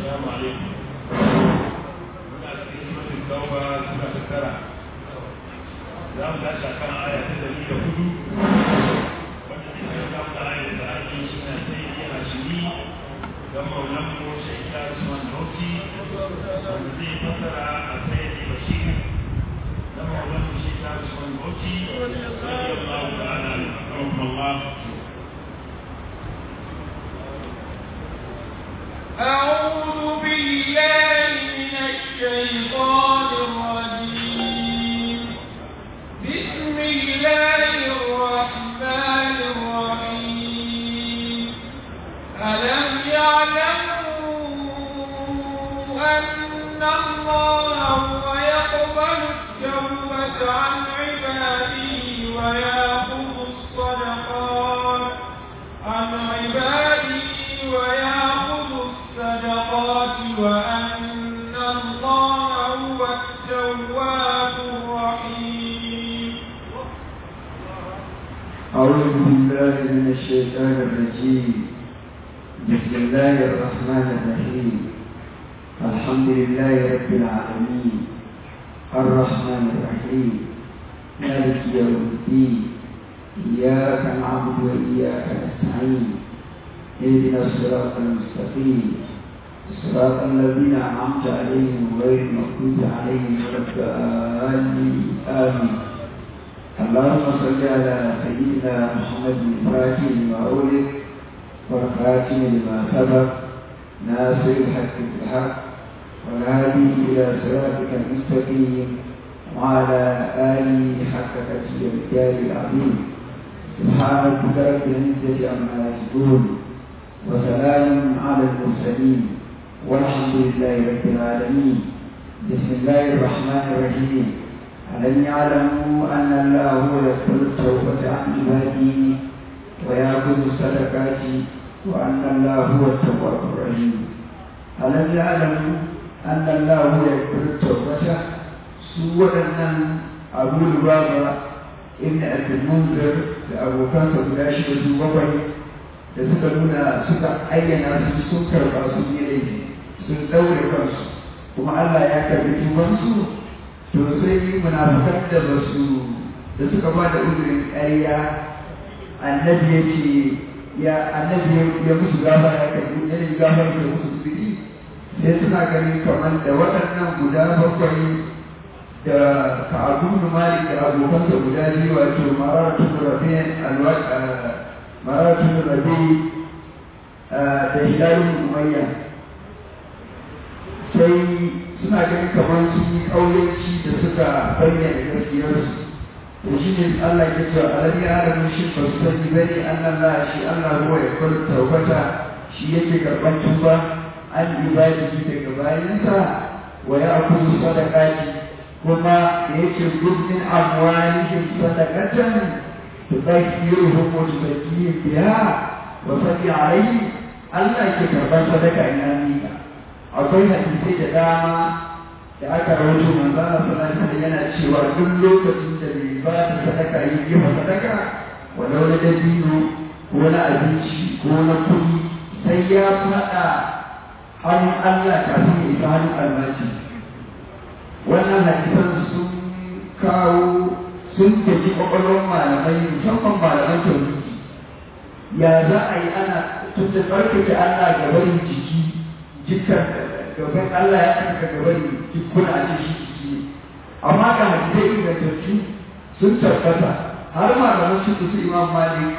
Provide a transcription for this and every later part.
السلام عليكم muna cikin suratul tauba sura ta tara za mu tashi a kan aya ta dari da hudu wanda ne sai ta fara aya da ake suna sai yana shiri don maulan mu shaita usman hauti wanda zai fassara a sai da bashir don maulan mu shaita usman hauti radiyallahu ta'ala anhu Allah أعوذ بالله من الشيطان الرجيم بسم الله الرحمن الرحيم ألم يعلموا أن الله هو يقبل التوبة عن عباده ويأخذ الصدقات عن عباده ويأخذ الصدقات وأن الله هو التواب الرحيم أعوذ بالله من الشيطان الرجيم بسم الله الرحمن الرحيم الحمد لله رب العالمين الرحمن الرحيم مالك يوم الدين إياك نعبد وإياك نستعين اهدنا الصراط المستقيم صراط الذين أنعمت عليهم غير المغضوب عليهم ولا الضالين آمين اللهم صل على سيدنا محمد الفاتح لما أولد والخاتم لما سبق ناصر الحق بالحق والهادي إلى صراطك المستقيم وعلى آله حق قدر الرجال العظيم سبحان ربك رب العزة عما يصفون وسلام على المرسلين والحمد لله رب العالمين بسم الله الرحمن الرحيم ألم يعلموا أن الله هو يقبل التوبة عن عباده ويأخذ الصدقات وأن الله هو التواب الرحيم ألم يعلموا أن الله هو يقبل التوبة سوى أن أبو البابا ابن أبي المنذر لأبو كاسر لا شيء بقي da suka nuna suka ayyana su sun karɓa sun yi laifi sun ɗaure kansu kuma Allah ya karɓi tubansu to sai munafikan da ba su da suka ba da uzurin ƙarya annabi ya ce ya annabi ya musu gafara ya karbi ya yi gafara da musu uzuri sai suna ganin kamar da waɗannan guda bakwai da ka'abun malik da abokansa guda biyu wato maratun rabi maratun rabi da hilalun umayya sai suna ganin kamar sun yi ƙauyenci da suka bayyana gaskiyarsu to shi ne Allah ya ce alam ya alamu shi ba su sani ba ne annan la shi Allah ruwa ya kwar taubata shi yake karɓar tuba an ibadi daga bayansa wa ya akuzu sadaqati kuma da yake gudun amwalihim sadaqatan tudakkiruhum wa tuzakkihim biha wa salli alayhi Allah ke karɓar sadaka ina mika akwai hadisai da dama da aka rawaito manzo Allah sallallahu alaihi yana cewa duk lokacin da bai ba da sadaka yi gefa sadaka walau na dabino ko na abinci ko na kuɗi sai ya faɗa hannun Allah kafin ya isa hannun almaji wannan hadisan sun kawo sun tafi kwakwalwar malamai musamman malaman tauhidi ya za a yi ana tun da tsarkake Allah ga barin jiki jikkar gaban Allah ya saka gaban jikuna a cikin jiki amma ga hadisai ingantattu sun tabbata har malaman su su imam malik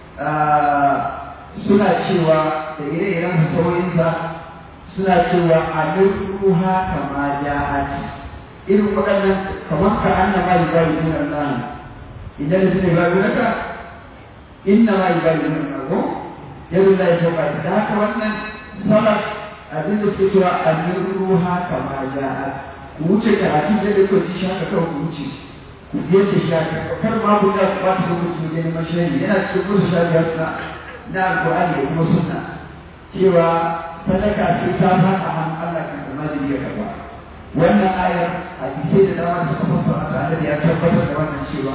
suna cewa da ire-iren saurinsa suna cewa a ruha kama ja'at irin waɗannan kamar ka anna ma yi bayi nuna Allah idan da zai bayi naka inna ma yi bayi nuna ko yadda da ya shauka da haka wannan salaf abin da suke cewa annin ruha kama ja'a ku wuce da hadin da da kawai shi haka kawai ku wuce ku biyar da shi haka kar ma ku da ba ta lokaci ne neman shari yana cikin musu shari'a suna na alƙur'ani da kuma sunna cewa sadaka sai ta fada hannun Allah kan da majiri ya karba wannan ayar hadisai da dama da suka fassara ta annabi ya tabbatar da wannan cewa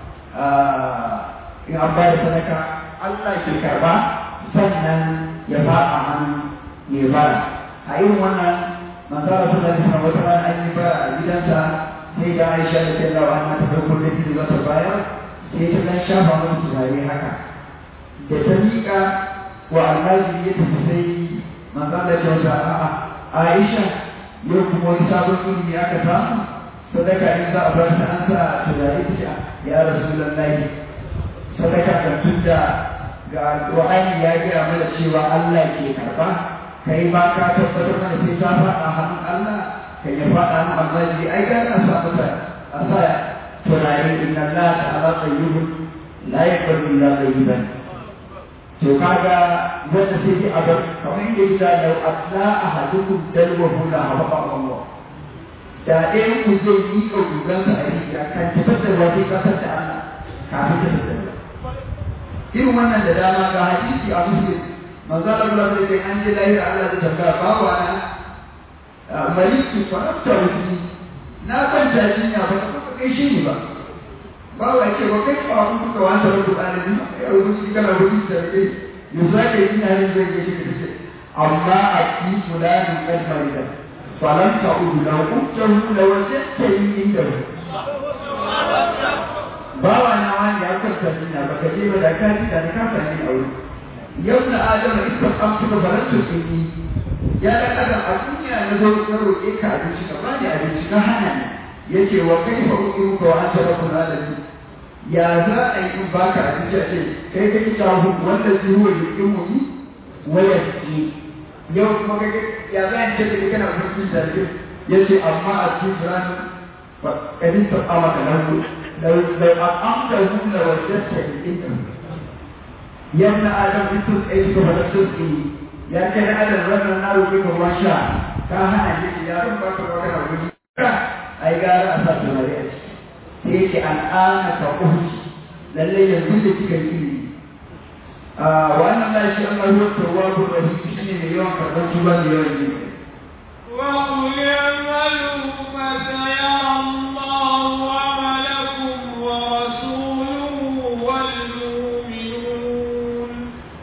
in an bayar sadaka Allah ke karba sannan ya fada hannun mai bara a irin wannan manzara suna da wata rana an yi ba a gidansa sai da Aisha da ta lawa na ta farko da ta zata bayar sai ta dan shafa masa turare haka da ta miƙa wa almajiri ya tafi sai manzara ta wata a'a Aisha yau kuma wani sabon ilimi aka samu sadaka in za a bar ta an sa turare ta ya rasulullahi sadaka kan tunda ga Qur'ani ya gaya mana cewa Allah ke karba kai ma ka tabbatar mana sai ta faɗa hannun Allah kai ya faɗa hannun Allah ji ai ga na sa mata a sa turare inna Allah ta'ala tayyibun la yaqbalu illa tayyiban to kaga wanda sai ki abar kamar yadda yake da asla ahadukum dalwahu la habaqa Allah da ɗayan ku zai yi ƙaurugansa a rijiya kan tabbatar wa sai kasar da Allah kafin ta tabbata irin wannan da dama ga hadisi a muslim manzo Allah da kai an je lahira Allah da tambaya babu ana maliki farafta wuti na kwanta jinya ba ka kai shi ne ba babu ya ce ba kai ba ku kuka wanda rubu ɗalibi ya rubuci kana rubuci da kai yanzu ake yi na yin zai gaji da kace amma a fi fulanin kalmar da falan ta'udu la hujjahu la wajadta inda bawa na wani ya kwanta jinya ba ka je ba da ka ji da ka sani a wuri yau na adama ita an fita barantu sun yi ya da kada a duniya na zo na roƙe ka abinci ka bani abinci ka hana ni yace wa kai fa uku ka wa anta rabbul alamin ya za a yi in baka abinci a ce kai ka kita hu wanda zai huwa jikin mu yi waya ji yau kuma kai ya za a ce kai kana mutum da yace amma a cikin ranar kadin ta amaka lahu لو لو أقمته لوجدت الإثم يا ابن آدم انتم ايش فلا تسقي يا كان آدم رب النار كيف ما شاء كان أجل يا رب بارك الله فيك أي قال أسد ما رأيت تيجي الآن كأهج للي يزيد فيك الإلم وأن الله شاء الله هو التواب الرحيم شنو مليون كربان شبان يوم وقل اعملوا فسيرى الله عملكم ورسوله والمؤمنون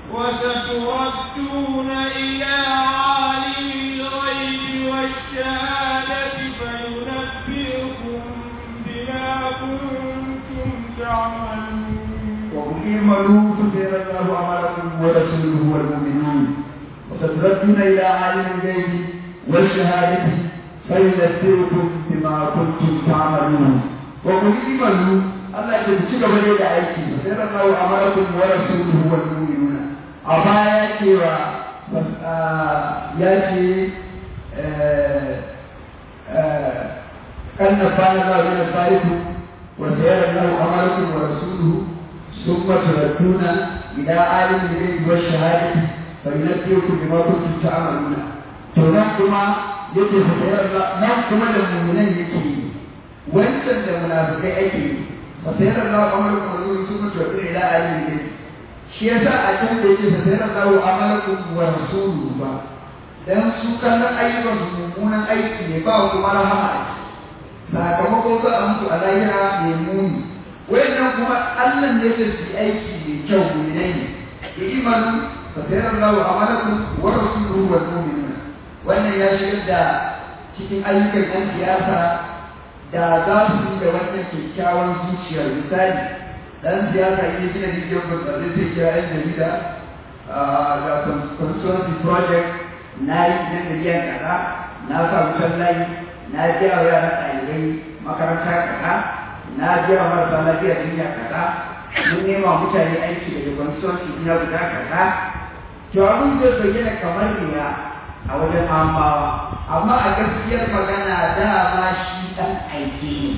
وستردون إلى عالم الغيب والشهادة فينبئكم بما كنتم تعملون وقل اعملوا فسيرى الله عملكم ورسوله والمؤمنون وستردون إلى عالم الغيب والشهادة فينبئكم بما كنتم تعملون وقل اعملوا الله يتبتك بني أيكي فسيرى الله عملكم ورسوله والمؤمنون أما يأتي و يأتي قد نفعنا الله من الصالحين وسيرى الله عملكم ورسوله ثم تردون إلى عالم الغيب والشهادة فينبئكم بما كنتم تعملون تنقما yake fasayar nan kuma da mummunan yake yi wancan da munafikai ake yi fasayar Allah amalakum wa zuwa sun mutu wa ila alim ne shi yasa a can da yake fasayar Allah amalakum wa rasuluhu ba dan su kallon ayyukan su mummunan aiki ne ba kuma rahama a sakamakon za a mutu a lahira mai muni wayannan kuma Allah ne da su aiki mai kyau ne ne imanu fasayar Allah amalakum wa rasuluhu wal mu'minun wannan ya shigar da cikin ayyukan ɗan siyasa da za su yi da wannan kyakkyawan zuciyar misali ɗan siyasa ya gina rijiyar burtsatse sai kira yan jarida ga constituency project na yi na miliyan kaza na sa wutar layi na biya wa yaran ɗalibai makaranta kaza na biya wa marasa lafiya jinya kaza mun nema mutane aiki daga constituency ina guda kaza to abin zai bayyana kamar riya a wajen amawa amma a gaskiyar magana dama shi ɗan aike ne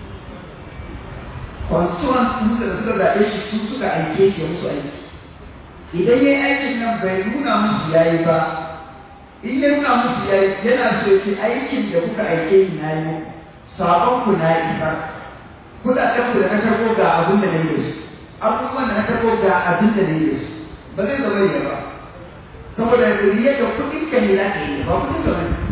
constituent sun da suka zaɓe shi su suka aike shi musu aiki idan ya yi aikin nan bai nuna musu ya yi ba in ya nuna musu ya yi yana so ya ce aikin da kuka aike ni na yi sabon ku na isa kuɗaɗen ku da na karɓo ga abin da na yi da su abubuwan da na karɓo ga abin da na yi da su ba zai zama ya ba saboda riya da kuɗin ka ne za ka yi ba kuɗin ka bane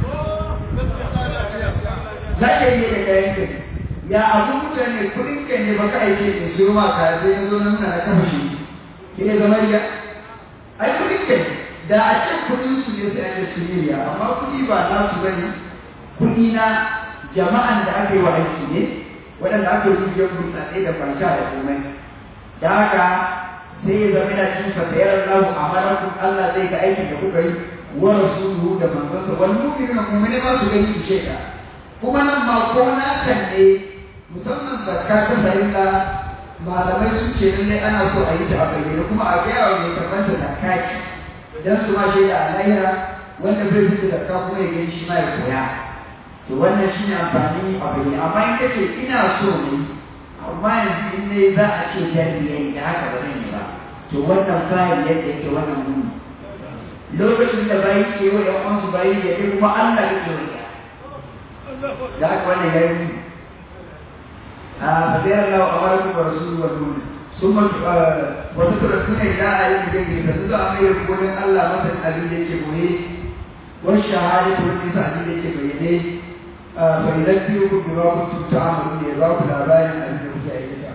za ka yi da kayan ka ya abu mutane kuɗin ka ne ba ka aike ne su ma ka sai na zo na nuna na kafa shi ke ne zama riya ai kuɗin ka ne da a ce kuɗin su ne sai ake sirriya amma kuɗi ba nasu bane kuɗi na jama'an da aka yi wa aiki ne waɗanda aka yi rijiyar burtsatse da kwanciya da komai da haka sai ya zama yana cin fasayar lahu a marakun Allah zai ga aikin da kuka yi wa rasuluhu da manzonsa wal mu'minuna mu'mini ma su gani su sheka kuma nan ma ko na kan ne musamman zakka ta sarilla malamai sun ce lallai ana so a yi ta a bayyane kuma a gaya wa mai karɓar da zakka ce dan su ma shaida a lahira wanda bai fita zakka kuma ya gani shi ma ya koya to wannan shine amfani a bayyane amma in kace ina so ne amma yanzu in ne za a ce jari yayi da haka ba zan yi ba to wannan bayan yadda yake wannan muni lokacin da bayi ke wa ƴan uwansu bayi ya ke kuma Allah yake wa ya da haka wannan yayi muni a fadiyar Allah wa amarakum wa rasuluhu wa nuna ثم وتتركون إلى آية جيدة فتدعى أمير قولين الله مثل أبي لك مهي والشهادة والنساء أبي لك بيديه فيذكركم بما كنتم تعملون يضاف الآباء أبي لك أيديه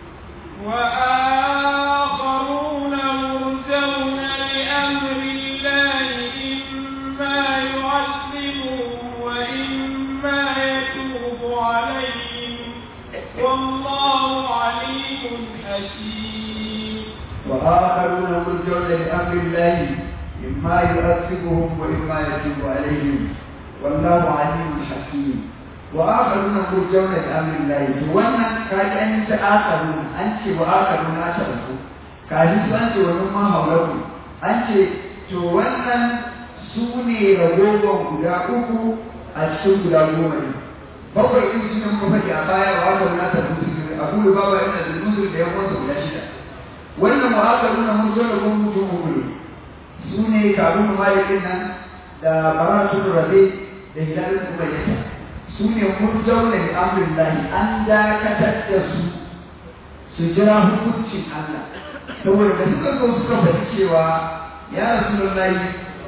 وآخرون مرجون لأمر الله إما يعذبهم وإما يتوب عليهم والله عليم حكيم وآخرون مرجون لأمر الله إما يؤذبهم وإما يتوب عليهم والله عليم حكيم وآخرون مرجون لأمر الله وانا كاد أنت آخرون أنت وآخرون أشركوا كاد أنت ومما حولكم أنت to wannan su ne ragowar guda uku a cikin guda goma ne bakwai ɗin su ne muka faɗi a baya wa aka nuna ta musulmi abu da bawa yana da musulmi da yawansa guda shida wannan wa aka nuna mun zo da mun mutum uku ne su ne kabin malikin nan da baratun rabe da hilalin umayyata su ne mun zaune da amrin lahi an dakatar da su su jira hukuncin Allah saboda da suka zo suka faɗi cewa ya rasu lahi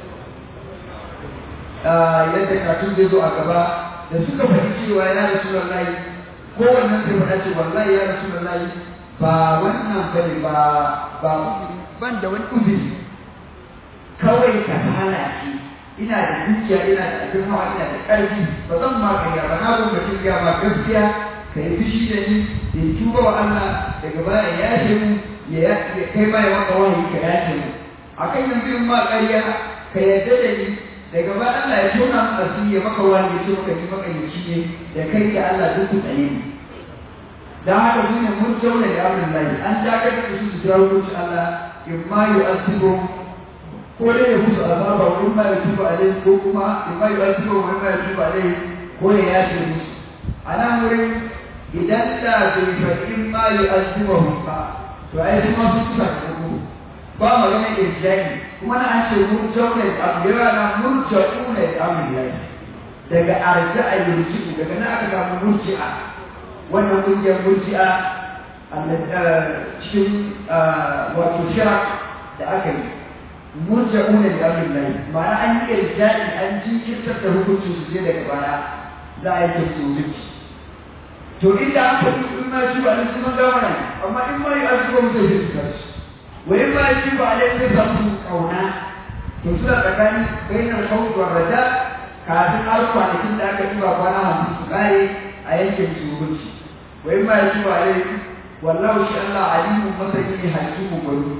yadda katun zai zo a gaba da suka faɗi cewa ya rasu lahi kowannen sai faɗa ce wallahi ya rasu lahi ba wannan bane ba ba ban da wani uzuri kawai ka halace ina da dukiya ina da abin hawa ina da ƙarfi ba zan ma ƙarya ba na gwamnatin ya ba gaskiya ka yi fushi da ni in tuba wa Allah daga baya ya yashe mu ya kai ma ya maka wahayi ka yashe mu akan yanzu in ma ƙarya ka yarda da ni daga baya Allah ya tona mu asiri ya maka wahayi ya ce maka ni makayyaci ne da kai da Allah duk ku tsane ni dan haka su ne mun jauna da amrin lahi an dakatar da su su jawo mutu Allah in ma yu'azibu ko dai ya musu azaba wa in ma yu'azibu alaihi ko kuma in ma yu'azibu wa in ma yu'azibu alaihi ko ya yafe musu a nan wurin idan da bai faɗi in ma yu'azibu ba to ai su ma sun kusa da ku ba magana irjani kuma na an ce mun jauna da abu yawa na mun jauna da amrin lahi daga arja'a yurji'u daga nan aka samu murji'a wannan kungiyar murji'a cikin wato shira da aka yi murja'una da amrin lahi ma'ana an yi irja'i an jinkirtar da hukuncin su sai daga baya za a yi tafsirinci to inda an faɗi in ma shi ba nan sun gama nan amma in ma yi azuba musu sai su kasu wa in ma shi ba alai sai samu kauna to suna tsakanin bainar kawai wa raja kafin har kwanakin da aka ɗiba kwana hamsin su kare a yankin su hukunci wa in ma ya tuba alai wallahu shi Allah alimu masani hakimu gwani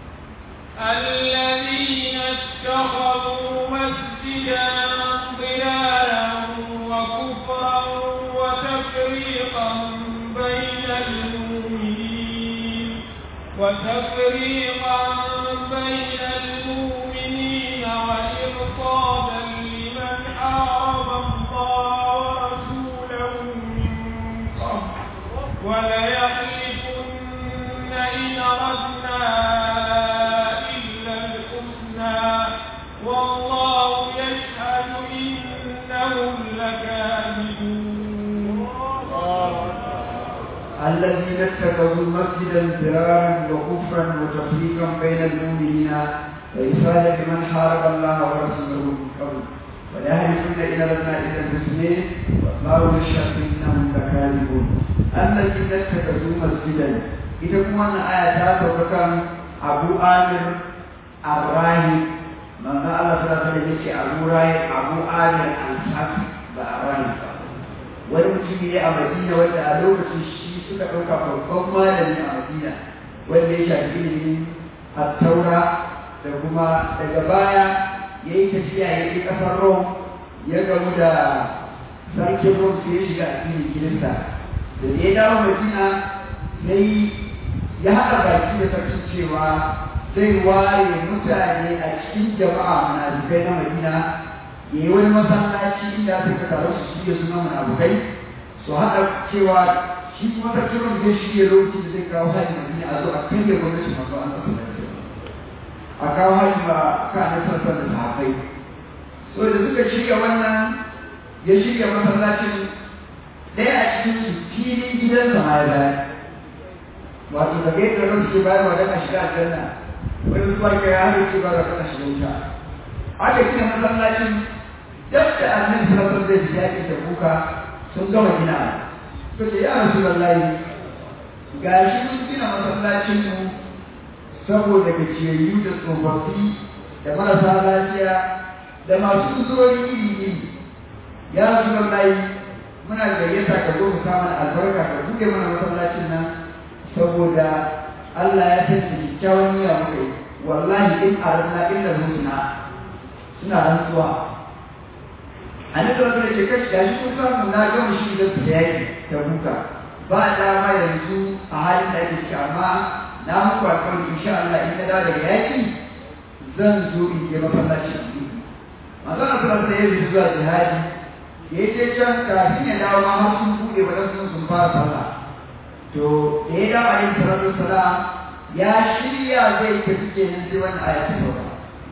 الذين اتخذوا مسجدا ضلالا وكفرا وتفريقا بين المؤمنين وتفريقا بين المؤمنين وإرصادا لمن حارب الله ورسوله من قبل وليحلفن إن أردنا إلا الحسنى والله يشهد إنهم لكاذبون الذين اتخذوا مسجدا ضرارا وكفرا وتفريقا بين المؤمنين وإرسالا لمن حارب الله ورسوله من قبل ويحلفون إن لنا إلا الحسنى والله يشهد إنهم لكاذبون الذين اتخذوا مسجدا إذا كنا آية تاتوكا أبو آمر الراهب ce abu rayu abu amir al-safi ba a ranar ba wani mutum ne a madina wanda a lokacin shi suka ɗauka babban malami a madina wanda ya shafi ilimin taura da kuma daga baya ya yi tafiya ya yi ƙasar rom ya gamu da sarkin rom sai ya shiga addinin gidansa da ya dawo madina sai ya haɗa baki da sarkin cewa zai ware mutane a cikin jama'a munafukai na madina ya yi wani masallaci inda suka taru su shirya suna munafukai su haɗa cewa shi kuma sarkin rom zai shirya lokacin da zai kawo hajji madina a zo a kai da gwamnati masu an tsasa a kawo hajji ba ka na sassan da sahabbai so da suka shirya wannan ya shirya masallacin ɗaya a cikin su filin gidansa ma ya bayar wato da gaita ran suke bayarwa don a shiga aljanna wani zuwa ga ya hada ce ba da kana shiga wuta aka gina masallacin duk da annabi sallallahu alaihi wasallam zai ji da kuka sun gama gina suka ce ya rasulullahi gashi mun gina masallacin mu saboda gajiyayyu da tsofaffi da marasa lafiya da masu uzurori iri iri ya rasulullahi muna gayyata ka zo ka mana albarka ka buɗe mana masallacin nan saboda Allah ya san da kyakkyawan niyya muka yi wallahi in aradna illa husna suna rantsuwa annabi sallallahu alaihi wasallam ce kashi kun samu na gama shi da su yaki ta buka ba dama yanzu a halin da ake ciki amma na muku alƙawari insha Allah in na dawo daga yaki zan zo in je masallaci manzon Allah sallallahu alaihi wasallam zuwa jihadi ya je can kafin ya dawo ma har sun buɗe wadansu sun fara sallah to da ya dawo alaihi salatu wasalam ya shirya zai tafi kenan sai wannan aya ta sauka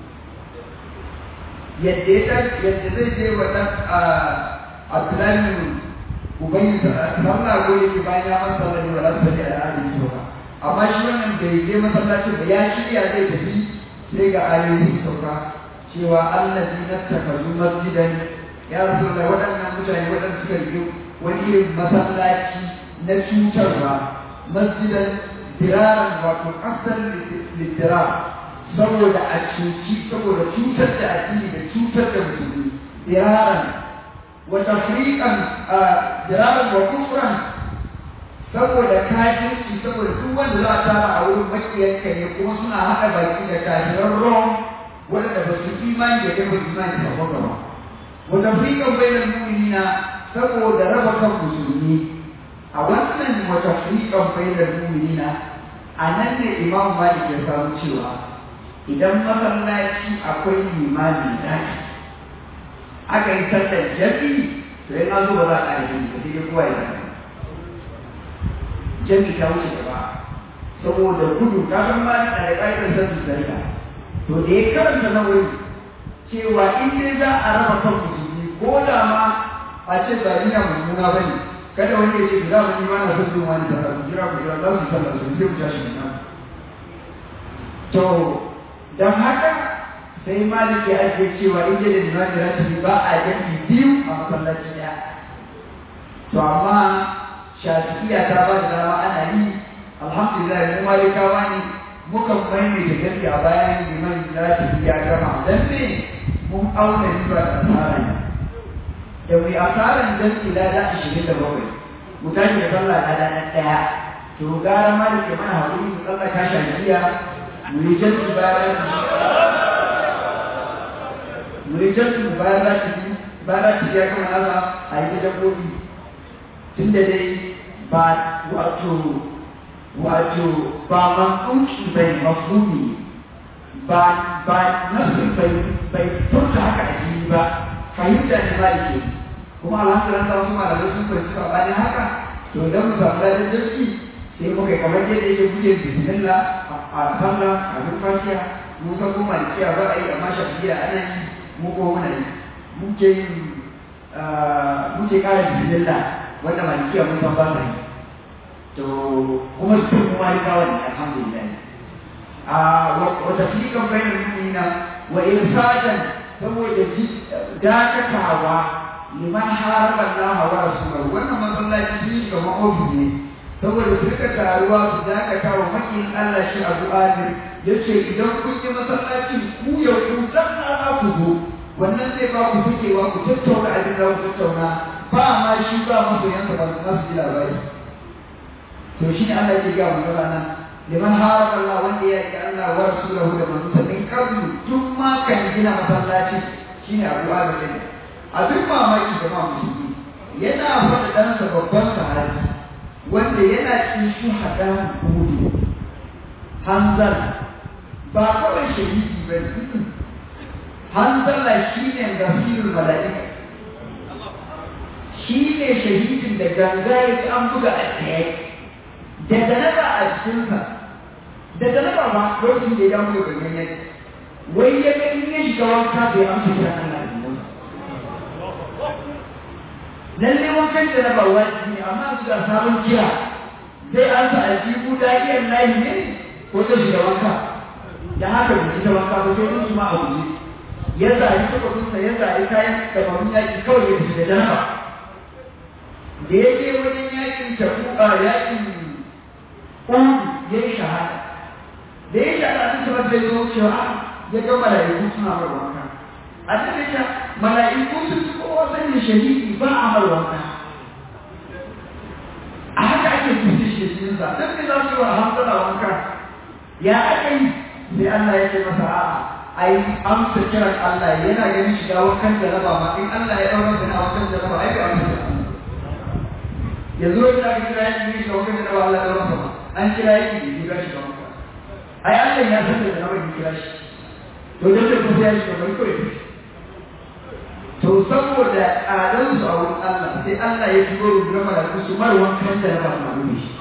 yadda ya yadda zai je wa dan Abdullahi ubangi sallah ko yake bayan ya masa sallah ne wala sallah da adin sauka amma shi wannan bai je masallacin ba ya shirya zai tafi sai ga ayoyi sauka cewa allazi nattakazu masjidan ya rasu da waɗannan mutane waɗanda suka yi wani irin masallaci na cutarwa masjidan diraran wato asal lidira saboda a cuci saboda cutar da addini da cutar da musulmi diraran wa tafriqan diraran wa kufran saboda kafirci saboda duk wanda za a tara a wurin makiyanka ne kuma suna haɗa baki da kafiran rom waɗanda ba su imani da kai ba imani da ba wa tafriqan bainal mu'minina saboda raba kan musulmi a wannan wata friƙan bayyana mu'minina a nan ne imam malik ya samu cewa idan masallaci akwai limami zaki aka yi sallar jami to yana zo ba za a ƙara jami ba sai dai kowa ya zaka jami ta wuce gaba saboda gudu ka san malik a da ƙa'idar sabbi zarika to da ya karanta na wuri cewa in dai za a raba kan musulmi ko da ma a ce ba ni na mummuna ba ne kada wani ya ce za mu yi mana son jin wani sallah ku jira ku jira za su sallah su sai ku tashi nan to dan haka sai malik ya ake cewa in da limani ratibi ba a jami biyu a masallaci ɗaya to amma shafi'iya ta ba da dama ana yi alhamdulillah mu malikawa ne muka maimaita jami a bayan limani ratibi ya gama dan me mun auna riba da asara ne da mai asaran dan ilada ashirin da bakwai mu tashi da sallah na ranar ɗaya to gara ma da ke mana haƙuri mu tsalla ka shafiya mu yi jansu bayan mu yi jansu bayan ratibi bayan ratibi ya kama nasa a yi dabbobi tun da dai ba wato wato ba mankunci bai mafumi ba ba nasu bai bai furta haka a jini ba fahimta ne ba da ke kuma alhamdulillah ta wasu malamai sun fahimci sabanin haka to idan mu samu ladan jirgi sai muka kamar yadda yake buɗe bismillah a sallah a duk fasiya mun san kuma malikiya ba a yi amma shafiya ana yi mu ko muna yi muke yin muke ƙara bismillah wanda malikiya mun san ba sa yi to kuma su kuma malikawa ne alhamdulillah a wata fiƙan bayan mu'mina wa irsadan saboda dakatawa liman haraba Allah wa rasulahu wannan masallaci sun yi kamar ofis ne saboda su rika taruwa su dakata wa makin Allah shi Abu Amir yace idan kun yi masallaci ku ya ku dan za ku zo wannan zai ba ku fikewa ku tattauna abin da ku tattauna ba ma shi ba masoyansa ba za su ji labari to shi ne Allah ke ga mu nan liman haraka Allah wanda ya yi Allah wa rasulahu da manzon din kablu tun ma kan gina masallaci shine Abu Bakar abin mamaki da ma musulmi yana faɗa ɗansa babban sahabi wanda yana cikin shuhada hudu hanzar ba kawai shahidi ba ne hanzala shi ne gafirul mala'ika shi ne shahidin da ganga ya ci an buga a tsaye da ganaba a cikinsa da ganaba ba lokacin da ya damu da gangan yadda wai ya ga in ya shiga wanka bai amsa kiran Allah da lalle wankan da na ba wajibi ne amma su da sabon kira zai an sa aljihu da'iyar layi ne ko ta shiga wanka da haka bai shiga wanka ba sai su ma a guje ya zari takwasunsa ya zari kayan dabarun yaƙi kawai ya tafi da janaba da ya je wajen yaƙin tabuka yaƙin udu ya yi shahada da ya shahada sun taɓa zai zo cewa ya ga mala'iku suna mar wanka a cikin ta mala'iku sun fi kowa sanin shahidi ba a mar wanka a haka ake tuti shi cikin sa don me za su yi wa hamsala wanka ya aka yi sai Allah ya ce masa a'a ai amsa kiran Allah yana ganin shiga wankan jaraba ma in Allah ya daura da wankan jaraba ai bai amsa yanzu wanda aka kira yaki ne shiga wankan jaraba Allah ya daura sama an kira yaki ne shiga shiga wanka ai Allah ya san da jaraba ya kira shi to dan da kuma ya shiga bai kawai to saboda adan su a wurin Allah sai Allah ya shigo rubuta malaiku su mar wankan jaraba ma rubi shi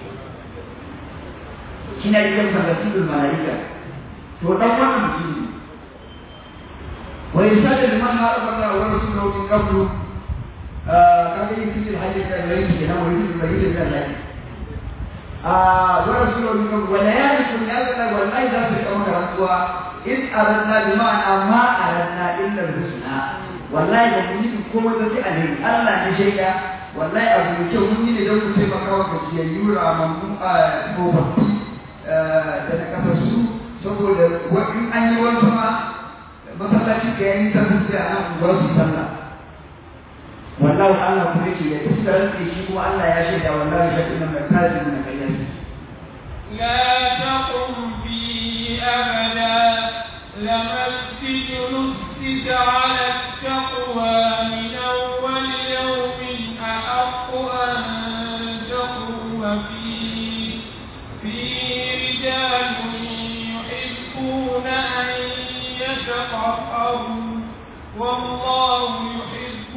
kina yi kan salatul malaika to dan wannan mutum ne wa yasada liman haraba Allah wa rasuluhu min qablu kaga yin cikin hajji da yayi ke nan wani da yayi da Allah ah wa rasuluhu min qablu wa la ya'rifu ya zalla wallahi za su kama karantuwa in aradna bima amma aradna illa husna wallahi da mun yi komai da sai alheri Allah ne shaida wallahi abu mai kyau mun yi ne don mu taimaka wa gajiyayyu ramammu a tsofaffi da na kafa su saboda in an yi wani sama masallaci ka yayin sallah sai a nan unguwar su sallah wallahu Allah kuma yake ya tafi da shi kuma Allah ya shaida wallahi shi inna mai kaji mun kayyan لا تقم فيه أبدا لمسجد نسك على التقوى من أول يوم أحق أن تقوم فيه فيه رجال يحبون أن يتطهروا والله يحب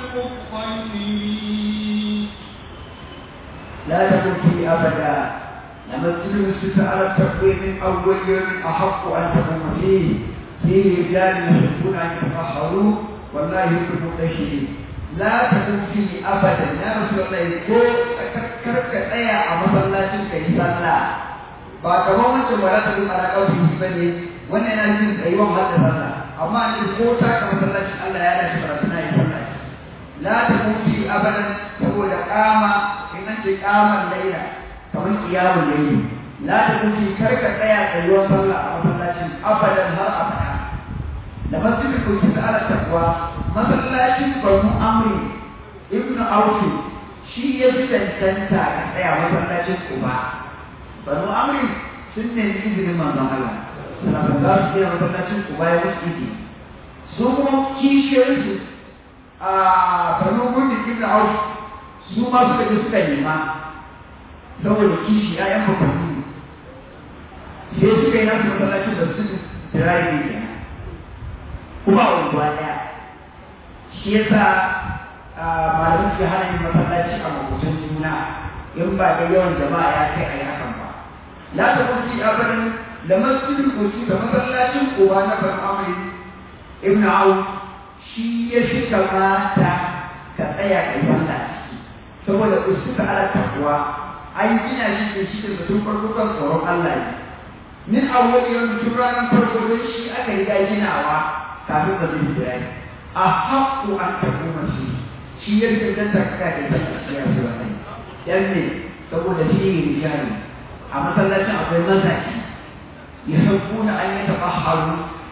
المطهرين لا تكن فيه أبدا لمسجد نسك على التقوى من أول يوم أحق أن تقوم فيه فيه رجال يحبون أن يتطهروا والله يحب المطهرين لا تكن فيه أبدا يا رسول الله ko karka tsaya a masallacin ka yi sallah ba kamar wancan ba za ta bin ala kawai ba ne wannan yana jin tsayuwan hadda sallah amma ne ko ta ka masallacin Allah ya dace karatu na yi sallah la ta kufi abadan saboda kama in an ce kamar laila kamar kiyamun laili la ta kufi karka tsaya tsayuwan sallah a masallacin abadan har abada da masjidin kuki ta ala takwa masallacin banu amri ibnu aufi shi ya fi cancanta ka tsaya masallacin uba banu amri sun nemi izinin manzon Allah sannan za su tsaya masallacin uba ya musu izini su kuma kishiyarsu a banu gudun ibnu aufi su ma suka je suka nema saboda kishi ‘ya'yan bakwanni sai suka yi nasu masallacin da su tirari ne kenan kuma a unguwa ɗaya shi yasa malamin suke hana yin masallaci a makwacin juna in ba da yawan jama'a ya kai a yi hakan ba la ta kuci abadan da masjidin kuci da masallacin uba na ban amri ibn auf shi ya shi kamata ka tsaya ka yi sallah ciki saboda usuka ala takwa an gina shi ne shi da mutum farko kan tsoron Allah ne min awwal yawm tun ranar farko don shi aka riga ginawa kafin ba zai jira a haƙƙo an tafi mashi shi ya fi dan takaka da ta ya fi wannan yan ne saboda shi ne rijali a masallacin akwai mazaji ya sauko na an yi taɓa haru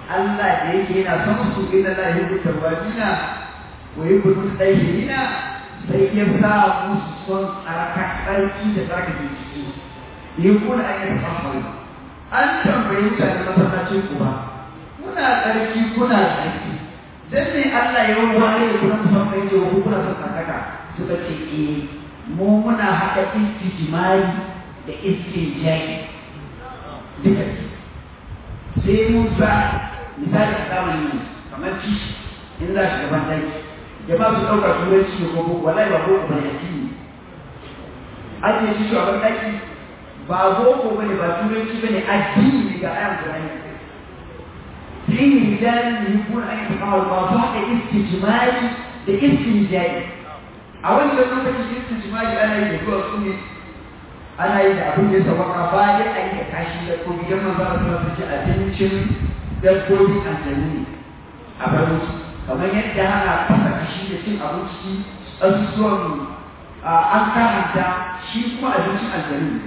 Allah da yake yana son su inna la yuhibbu tawwabina wa yuhibbu mutahhirina sai ya sa musu son tsarka tsarki da tsarka jiki yakuna an yatafahharu an tambayi mutane masallacin ku ba kuna tsarki kuna tsarki dan ne Allah ya wani da kuna son kai ce ku kuna son tsarkaka suka ce eh mu muna haɗa istijmari da istijai duka sai mun sa misali a zamani kamar ci in za shi gaban dai jama'a su ɗauka turanci ne ko boko wallahi ba boko ba ne addini ake ci shi a ban daki ba boko ba ne ba turanci ba ne addini ne ga ayan Qur'ani fihi rijalun yuhibbuna an yataqawwalu ba su haɗa istijmari da istijai a wannan lokacin istijmari ana yi da zuwa su ne ana yi da abin da ya sabaka ba dai a yi da kashi da ko gidan manzo Allah su ci abincin dabbobi aljanu ne a bar musu kamar yadda ana fasa kashi da cin abinci asusuwan an karanta shi kuma abincin aljanu ne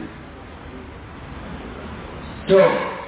to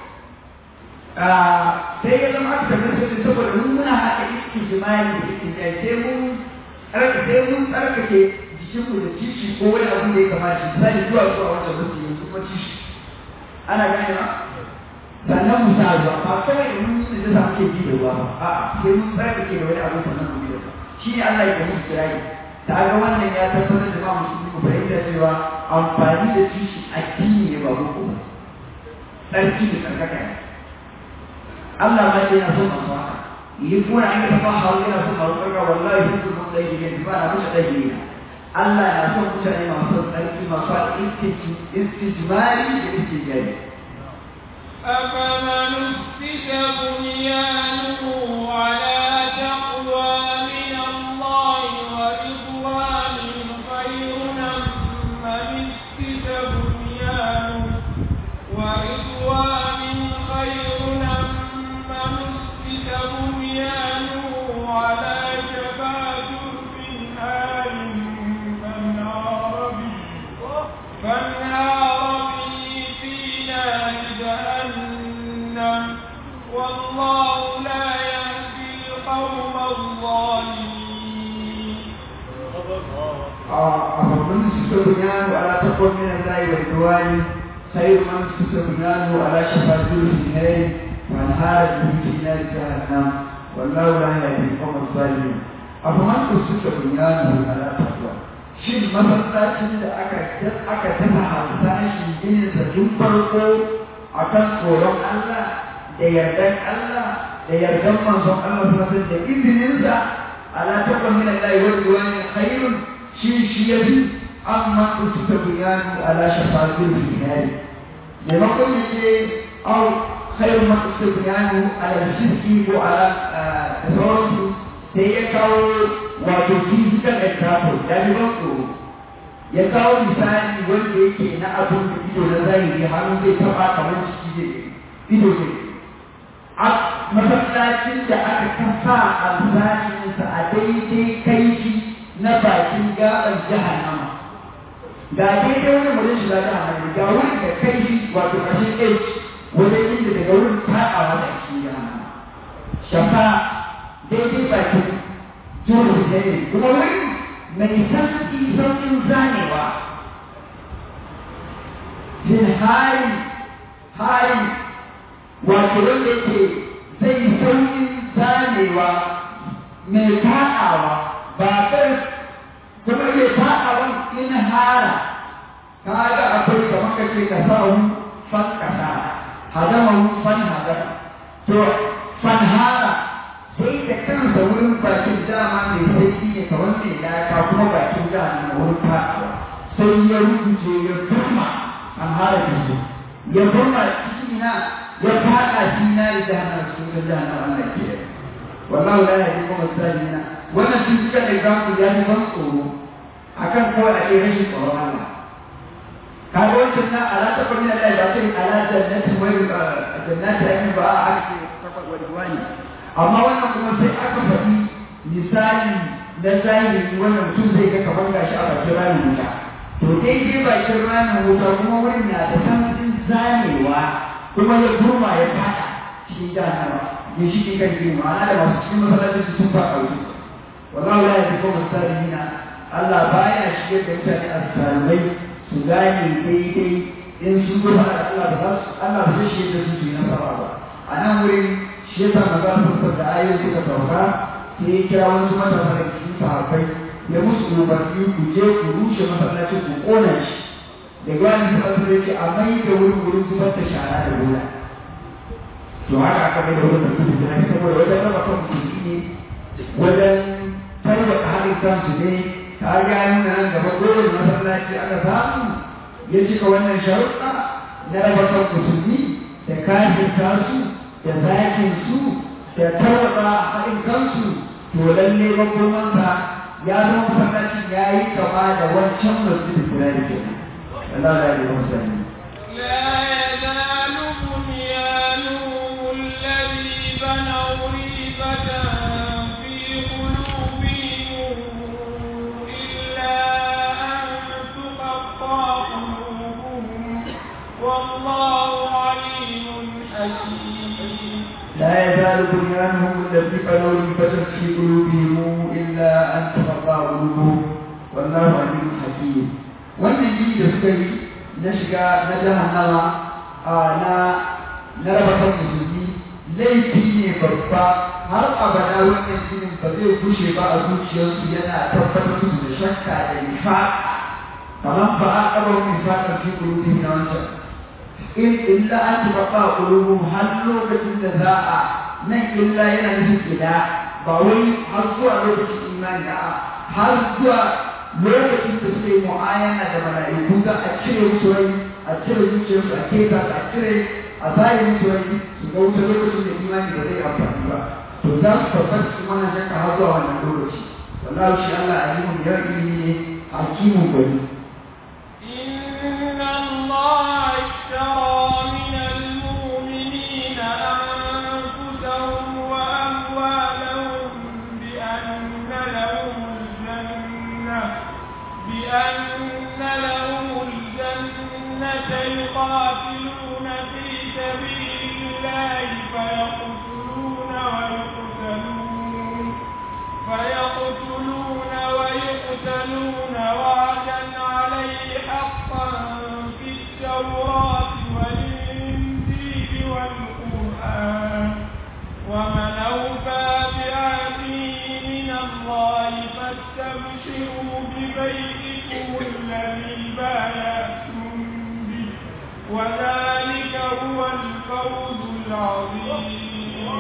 sai ya zama aka tabbata sai saboda mun muna haɗa iskin jima'i da iskin jai sai mun sai mun tsarkake jikinmu da tishi ko wani abu da ya kamata misali zuwa zuwa wanda mutum yanzu kuma tishi ana gane ba sannan mu sa ruwa ba kawai da mun yi da za mu ke bi da ruwa ba a'a sai mun tsarkake da wani abu sannan mu bi da ruwa shi ne Allah ya musu kirayi ta ga wannan ya tabbatar da ma musulmi mu fahimta cewa amfani da tishi addini ne ba boko ba tsarki da tsarkaka ne Allah ma ce yana son masu haka يكون عند تفاحر إلى ثم القرى والله يحب المطيبين فأنا مش طيبين Allah na son mutane masu tsarki masu istijmari da istijari. أفمن أسس بنيانه على تقوى من الله ورضوان خير أم من أسس بنيانه ورضوان خير أم من أسس بنيانه على شفا جرف هار فانهار به فانهار به في نار جهنم والله لا يهدي القوم الظالمين أفمن أسس بنيانه على تقوى من الله ورضوان خير من أسس بنيانه على شفا جرف هار فانهار به في نار جهنم والله لا يهدي القوم الظالمين أفمن أسس بنيانه على تقوى shin masallacin da aka aka tafa harsashin gininsa tun farko a kan tsoron Allah da yardan Allah da yardan manzon Allah sallallahu da izininsa ala tabba min Allah wa ridwani khairun shi shi yabi amma usuka biyanu ala shafatil finari maimakon ya ce au khairun ma usuka biyanu ala shirki ko ala da sauransu sai ya kawo wato physical example ya ji ban tsoro ya kawo misali wanda yake na abin da ido na zahiri hannu zai taba kamar ciki zai ido zai a masallacin da aka kafa alzashinsa a daidai kaifi na bakin gaban jahannama ga daidai wani wajen shiga jahannama ga wurin da kaifi wato ƙarshen h wajen inda daga wurin taɓawa da cikin jahannama shafa daidai bakin dole ne kuma wani mai sauƙi sauƙin zanewa jin hari hari wato wanda yake zai sauƙin zanewa mai faɗawa ba kai kuma mai faɗawan in hara ka ga akwai kamar ka ce ka sa wani fan kasa hadama fan hadama to fan hara sai da kansa wurin bakin dama mai sauki ne kamar mai laka kuma bakin dama na wurin fadawa sai ya rubuce ya burma an hara da su ya burma ciki na ya fada shi na da jahannama cikin ga jahannama Allah ke yi wallahu la yahdi kuma zalimina wannan shi suka da example ya yi ban tsoro akan kawai a ɗaya rashin tsoron Allah kaga wancan na ala ta kwamina Allah ba sai ala jannatin wai jannati ayin ba a ake takwas wani wani amma wannan kuma sai aka faɗi misali na zahiri wannan mutum zai ga kamar gashi a bakin ramin wuta to daidai bakin ramin wuta kuma wurin na da sanadin zamewa kuma ya burma ya fada cikin jahannama ginshiki kan gini ma'ana da masu cikin masallacin su sun faɗa wuce wallahu la yahdi qawma salimina Allah baya shige da mutane a salmai su gane daidai in sun zo faɗa Allah ba za su Allah ba zai shige da su su yi nasara ba a nan wurin shi yasa maza sun da ayoyi suka sauka sai ya kira wasu matasa da cikin sahabbai ya musu umarni ku je ku rushe masallacin ku kona shi da gwani suka su ce a mai da wurin wurin zubar da shara da bola to haka aka mai da wurin da kudu da saboda wajen raba kan musulmi ne wajen tarwata haɗin kansu ne ta ga nuna nan gaba dole masallaci aka samu ya cika wannan sharuɗa na raba kan musulmi da kafin su da zakin su da tarwata haɗin kansu to lalle makomansa ya zama masallacin ya yi kama da wancan masjidin firari kenan Allah ya yi masa لا يزال بنيانهم الذي بنوا ريبة في قلوبهم إلا أن تقطع قلوبهم والله عليم حكيم لا يزال بنيانهم الذي بنوا ريبة في قلوبهم إلا أن تقطع قلوبهم والله عليم حكيم wannan gini da suka yi na shiga na jahannama a na na raba kan musulmi laifi ne babba har abada wannan ginin ba zai kushe ba a zuciyarsu yana tabbatar musu da shakka da nifa kamar ba a ƙabar nifaƙar fi ƙulubi na wancan in illa an taɓa ƙulubun har lokacin da za a nan illa yana nufin ila ba wai har zuwa lokacin imani a har zuwa lokacin da suke mu'ayana da mala'iku za a cire musu rai a cire zuciyarsu a keta a cire a zai musu rai su ga wuta lokacin da imani ba zai amfani ba to za su tabbata su mana shakka har zuwa wannan lokaci wallahi shi Allah alimun ya ilimi ne hakimun gwani إن الله اشترى من المؤمنين أنفسهم وأموالهم بأن لهم الجنة بأن لهم الجنة يقاتلون في سبيل الله فيقتلون ويقتلون فيقتلون ويقتلون وعدا عليه حقا في التوراة والإنجيل والقرآن ومن أوفى بعهده من الله فاستبشروا ببيتكم الذي بايعتم به وذلك هو الفوز العظيم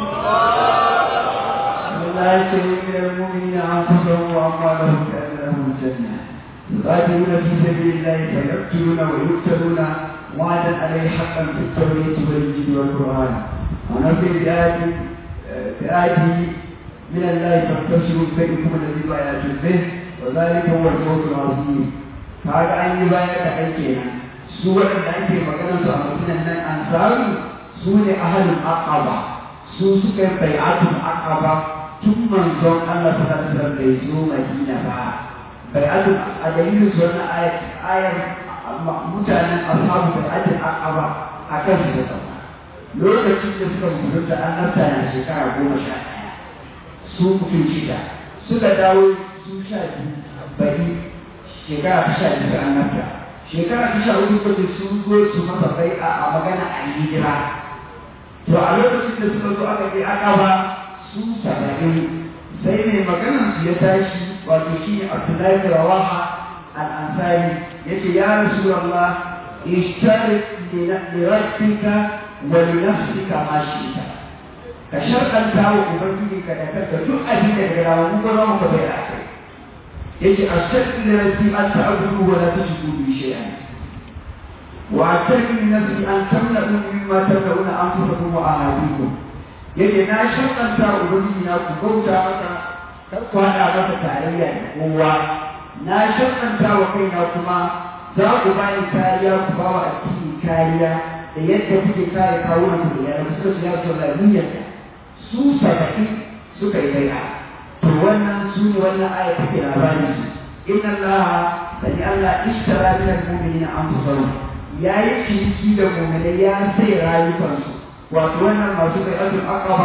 لا يشتري من المؤمنين انفسهم واموالهم بان لهم الجنه يقاتلون في سبيل الله فيقتلون ويقتلون وعدا عليه حقا في التوريه والانجيل والقران ونصر بآية بآية من الله فاستبشروا بينكم الذي بايعتم به وذلك هو الفوز العظيم هذا أن يبايع حيثنا سورة التي مكان سأمتنا من أنصار سورة أهل العقبة سورة بيعة العقبة tun manzon Allah ta sallallahu bai zo Madina ba bai adu a dalilin su wannan ayat ayar mutanen ashabu bai adu aqaba a kan su da sama lokacin da suka mutunta an nafta na shekara goma sha ɗaya su mutum shida suka dawo su sha biyu bari shekara ta sha biyu an nafta shekara ta sha hudu kuma sun zo su masa bai a magana a hijira to a lokacin da suka zo aka je aqaba su saba'in sai mai maganar su ya tashi wato shi ne Abdullahi bin Rawaha al-Ansari yace ya Rasulullah ishtari li rabbika wa li nafsika ma shi'ta ka sharɗanta wa ubangiji ka da kanka duk abin da daga rawa mun gona muka bai akai yace ashhadu li rabbi an ta'budu wa la tushriku bi shay'an وأعترف لنفسي أن تمنعوا مما تمنعون أنفسكم وأهاليكم yake na shakanta ubangiji na ku bauta masa kar ku haɗa masa tarayya da kowa na shakanta wa kaina kuma za ku bani kariya ku ba wa addini kariya da yadda kuke kare kawunan ku da yana suka su yaso da niyyarsa su saba'in suka yi bai'a to wannan su ne wannan aya take labarin su inna allaha sani allah ishtara min al-mu'minina anfusahum yayi ciniki da mu'minai ya sai rayukansu wato wannan masu bai azul aqaba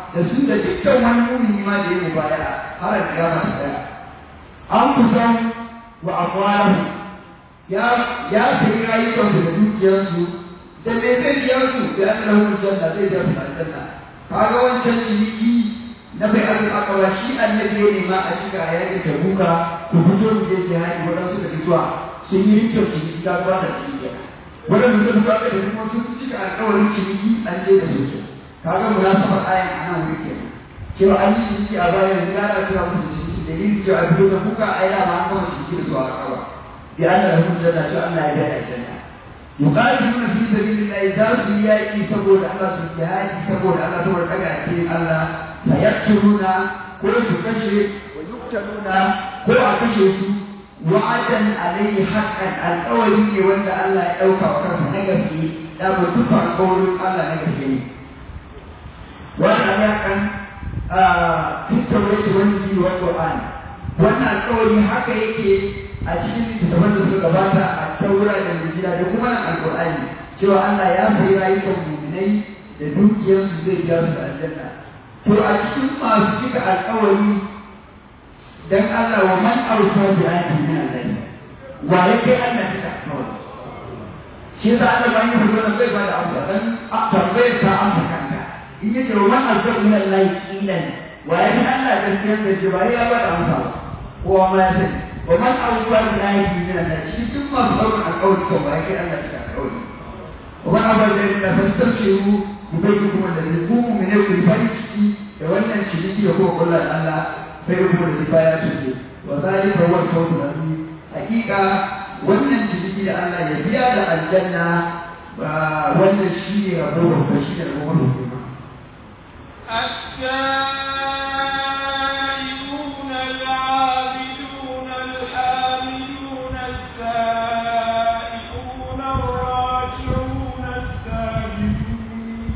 da su da dukkan wani mumini ma da ya mubaya har da kiyama ta tsaya an kusan wa amwalahu ya ya sayi rayukansu da dukiyarsu da me zai biya su da ya tsara hukun janna zai biya su aljanna kaga wancan ciniki na bai azul akawa shi annabi ya nema a cika a yakin tabuka ku fito mu je jihadi waɗansu da fitowa sun yi rikin ciniki ta ba da ciniki waɗanda suka fito aka da kuma sun cika alƙawarin ciniki an je da su kaga munasabar ayan a nan wuri kenan cewa an yi ciniki a bayan ya da cewa musu ciniki dalilin cewa a fito da kuka a yi dama an gama ciniki da su a akawa bi an da hukun janna cewa Allah ya biya aljanna yuqatiluna fi sabilillah za su yi yaƙi saboda Allah su jihadi saboda Allah saboda daga cikin Allah fayaktuluna ko su kashe wa yuktaluna ko a kashe su wa'adan alayhi haqqan alƙawari ne wanda Allah ya ɗauka wa kansa na gaske da ba duka alƙawarin Allah na gaske ne wannan ya kan tattaure wani ji wa Qur'ani wannan alƙawari haka yake a cikin littattafan da suka gabata a taura da Injila da kuma nan Alƙur'ani cewa Allah ya sayi rayukan mu'minai da dukiyarsu zai biya su da aljanna to a cikin masu cika alƙawari dan Allah wa man awsa bi ayatin min Allah wa ya kai Allah cika alƙawari shi yasa Allah ba yi hudu zai ba da amsa dan tambayar ta amsa kanka in yace wa man awsa min Allah qilan wa ya kai Allah gaskiyar da shi ba ya ba da amsa ba kowa ma ya sani wa man awsa bi ayatin min Allah shi duk masu ɗaukar alƙawari to ba ya kai Allah cika alƙawari wa man awsa bi ayatin fastabshiru ubangiji da zai kuma mene ku farin ciki da wannan ciniki da kuma kullum Allah sai kuma da baya ce wa zalika huwa al-fawz al-azim hakika wannan ciniki da Allah ya biya da aljanna ba wannan shi ne rabo da shi ne rabo da kuma التائبون العابدون الحامدون السائحون الراجعون الساجدون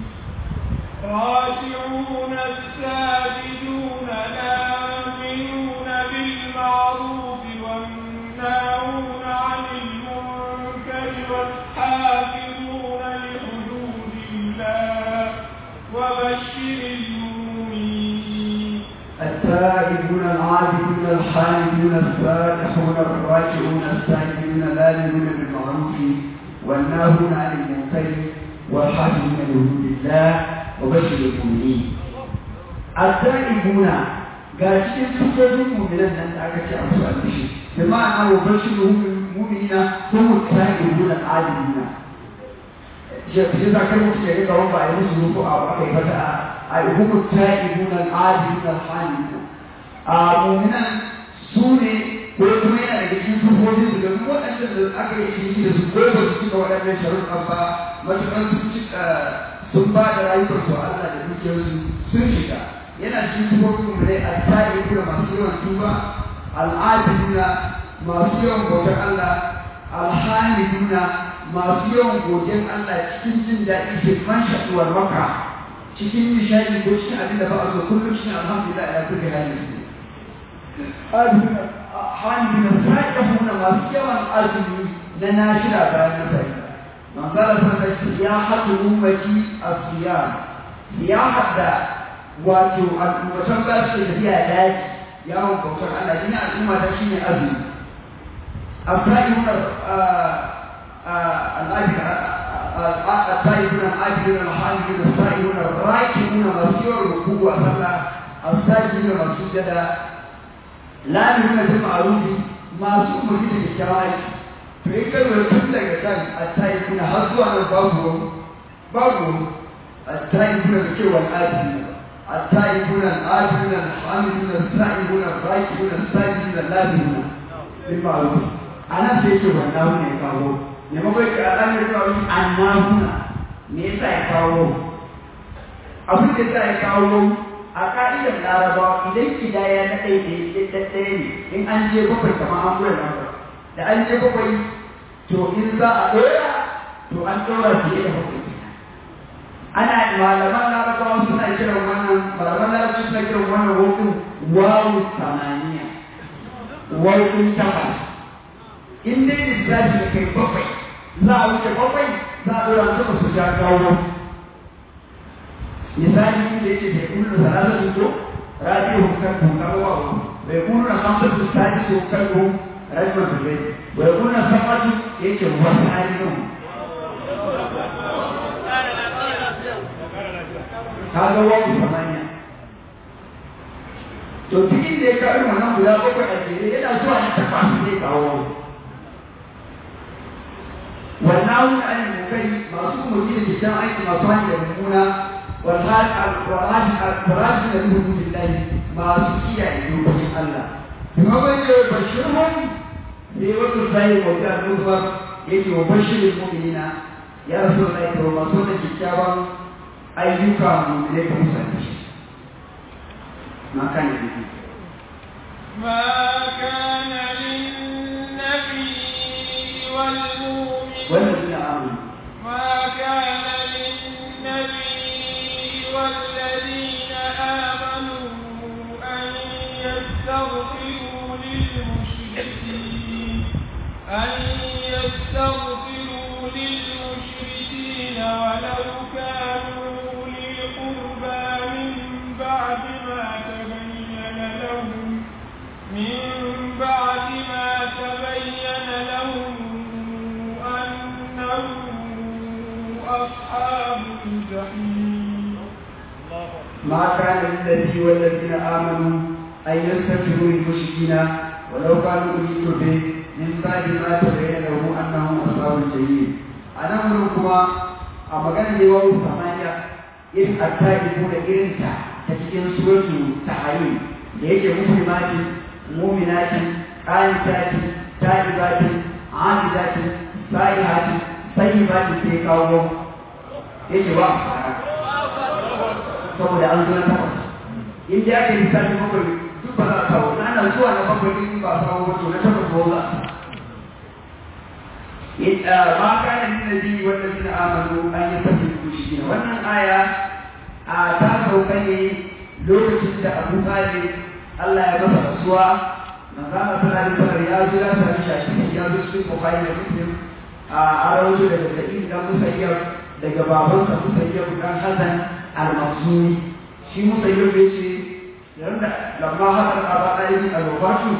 راجعون الساجدون الآمنون بالمعروف والناهون عن المنكر والحافظون لحدود الله وبشر المؤمنين التائبون العابدون الحامدون السائحون الراجعون الساجدون الآمنون بالمعروف والناهون عن المنكر والحافظون لحدود الله وبشر المؤمنين التائبون ga cikin sufofin mu'minan nan da aka ce a su albishi da ma'ana wa bashiru mu'minina ko muta'ibun al'adilina shi shi za ka mutu ya riga wanda a yi musu rufu a aka yi fata a yi hukum ta'ibun al'adilina al'adilina a mu'minan su ne ko kuma yana daga cikin sufofin su domin waɗanda da aka yi shi da su ko ba su cika waɗannan sharuɗan ba matuƙar sun cika sun ba da rayuwarsu Allah da dukiyarsu sun shiga yana cikin sufofin mu ne al-ta'ibuna masu yawan tuba al-adiluna masu yawan bautar Allah al-hamiduna masu yawan godin Allah cikin jin daɗi ke man shaɗuwar maka cikin nishadi ko cikin abin da ba a so kullum cikin alhamdulillah ala kulli halin hamiduna sa'ihuna masu yawan azumi na nashira bayan na sai manzala sun ce ya haɗu ummati as-siyam ya haɗa wato al'ummatan za su tafiya daji yawon bautar Allah ina al'umma ta shine azumi الطائفون الطائفون العابدون الحامدون السائلون الراكعون مسير الركوع والصلاة الساجدون مسجدا لا يهون بالمعروف ما سوء مجد الشرائع فإن tun daga kan الطائفون har zuwa nan babu babu الطائفون da cewa al'adun التائبون الآتون الحامدون السائبون الراكبون الساجدون اللازمون بالمعروف أنا سيكي والناهون يكاو نمكن كألام يكاو الناهون نيسا يكاو abin da za a kawo a ka'idar larabawa idan kidaya na ɗaya da ɗaya ne in an je bakwai kamar an gura lambar da an je bakwai to in za a ɗora to an ɗora fiye da bakwai ana malaman larabawa suna kiran wannan malaman larabawa suna kiran wannan wofin wawu samaniya wofin takwas in dai lissafi da kai bakwai za a wuce bakwai za a ɗora su su ja kawo misali in da yake bai kullu salatu to rabi'u kan ku kawo bai kullu na hamsatu sadisu kan ku rajma bai bai kullu na sabatu yake wasu ayyukan kaga wani samaniya to cikin da ya kawo wannan guda bakwai a jere yana zuwa na takwas zai kawo wannan wani an mukai masu umarni da kyan aiki masu hanyar da mummuna walhaji da ruhun billahi masu kiyaye dokokin Allah kuma bai da bashirhum sai wasu sai wata annuba yake wa bashirin mu'minina ya rasu da ita masu da kyakkyawan ayyuka mu'minai ka musanci shi ما كان للنبي ما كان للنبي والمؤمن والذين آمنوا ما كان للنبي والذين آمنوا أن يستغفروا للمشركين أن يستغفروا للمشركين ولو كانوا أولي قربى من بعد ما تبين لهم من بعد ما تبين لهم أنهم أصحاب الجحيم ما كان للنبي والذين آمنوا أن يستغفروا للمشركين ولو كانوا أولي قربى من بعد ما تبين لهم أنهم أصحاب الجحيم أنا أمركما أما كان لواء ثمانية إذ التائبون إرنتا تتكين سورة تحريم ليك مسلمات مؤمنات قانتات تائبات عابدات سائحات طيبات في قوم yake ba saboda an zo na takwas in da aka yi lissafi bakwai duk ba za a kawo na ana zuwa na bakwai din ba a kawo wato na takwas ba za a ma kana min nabi wanda suna amanu an yi tafi kushi wannan aya a ta sauka ne lokacin da Abu Talib Allah ya masa rasuwa manzo Allah sallallahu alaihi ya zo ya sami shashi ya zo cikin Bukhari da Muslim a arawato daga Sa'id dan Musayyab daga babansa Musayyab dan Hasan al-Makhzumi shi Musayyab ya ce yanda lamma hadar Aba Talib al-wafatu